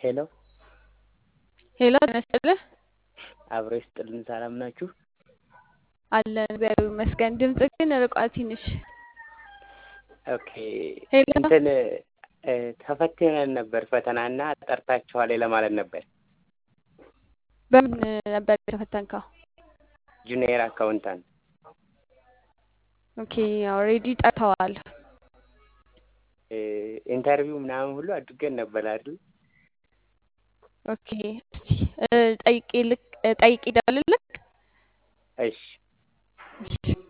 ሄሎ ሄሎ ጤና ይስጥልህ። አብሮ ይስጥልን። ሰላም ናችሁ? አለን እግዚአብሔር ይመስገን። ድምጽ ግን ርቋል ትንሽ። ኦኬ ሄሎ እንትን እ፣ ተፈትነን ነበር ፈተናና ጠርታችኋል ለማለት ነበር። በምን ነበር የተፈተንከው? ጁኒየር አካውንታንት ኦኬ ኦልሬዲ ጠርተዋል። እ፣ ኢንተርቪው ምናምን ሁሉ አድርገን ነበር አይደል? ኦኬ እስቲ እ፣ ጠይቄ ልክ እ፣ ጠይቄ ደውልልክ። እሺ እሺ